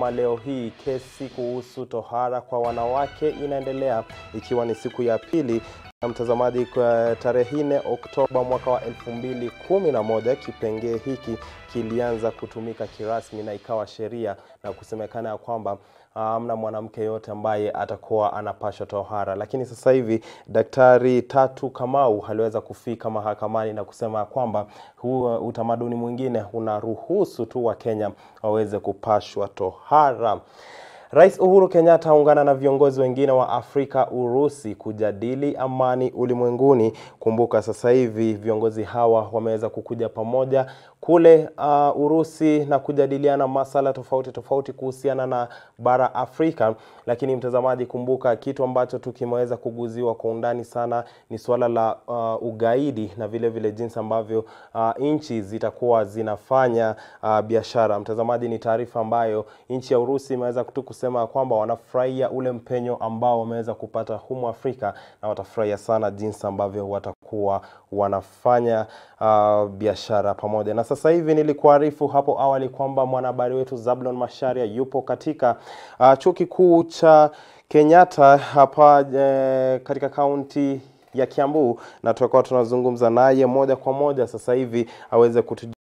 Leo hii kesi kuhusu tohara kwa wanawake inaendelea ikiwa ni siku ya pili na mtazamaji, kwa tarehe 4 Oktoba mwaka wa 2011 kipengee hiki kilianza kutumika kirasmi na ikawa sheria na kusemekana ya kwamba hamna mwanamke yote ambaye atakuwa anapashwa tohara. Lakini sasa hivi Daktari Tatu Kamau aliweza kufika mahakamani na kusema kwamba huu utamaduni mwingine unaruhusu tu Wakenya waweze kupashwa tohara. Rais Uhuru Kenyatta aungana na viongozi wengine wa Afrika Urusi kujadili amani ulimwenguni. Kumbuka sasa hivi viongozi hawa wameweza kukuja pamoja kule uh, Urusi na kujadiliana masala tofauti tofauti kuhusiana na bara Afrika. Lakini mtazamaji, kumbuka kitu ambacho tu kimeweza kuguziwa kwa undani sana ni suala la uh, ugaidi na vile vile jinsi ambavyo uh, nchi zitakuwa zinafanya uh, biashara. Mtazamaji, ni taarifa ambayo nchi ya Urusi imeweza tu kusema kwamba wanafurahia ule mpenyo ambao wameweza kupata humu Afrika na watafurahia sana jinsi ambavyo watakuwa wanafanya uh, biashara pamoja. Na sasa hivi nilikuarifu hapo awali kwamba mwanahabari wetu Zablon Masharia yupo katika uh, chuo kikuu cha Kenyatta hapa eh, katika kaunti ya Kiambu na tutakuwa tunazungumza naye moja kwa moja sasa hivi aweze kutu